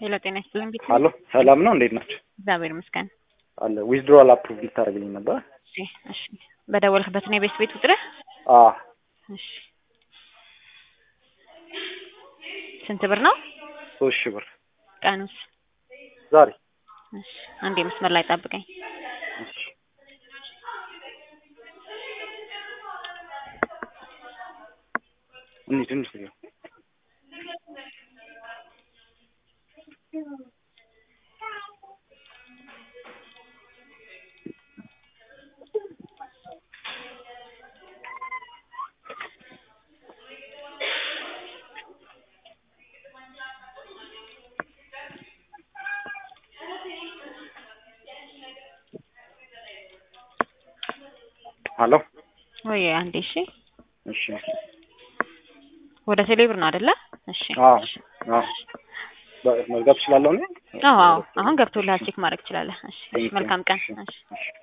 ሄሎ ጤና ይስጥልኝ ቢት ሀሎ ሰላም ነው እንዴት ናቸው? እግዚአብሔር ይመስገን። አለ ዊዝድሮዋል አፕሩቭ ልታደርግልኝ ነበር? እሺ እሺ በደወልክበት ነው የቤት ቤት ቁጥርህ? አዎ እሺ ስንት ብር ነው? ሶስት ሺህ ብር ቀኑስ? ዛሬ። እሺ አንዴ መስመር ላይ ጠብቀኝ። እሺ እንሂድ እንሂድ ነው ሀሎ ወይ አንዴ እሺ እሺ ወደ ቴሌብር ነው አይደለ? እሺ አዎ አዎ መዝጋት እችላለሁ እኔ? አዎ አዎ አሁን ገብቶልሃል ቼክ ማድረግ ትችላለህ። እሺ እሺ መልካም ቀን። እሺ እሺ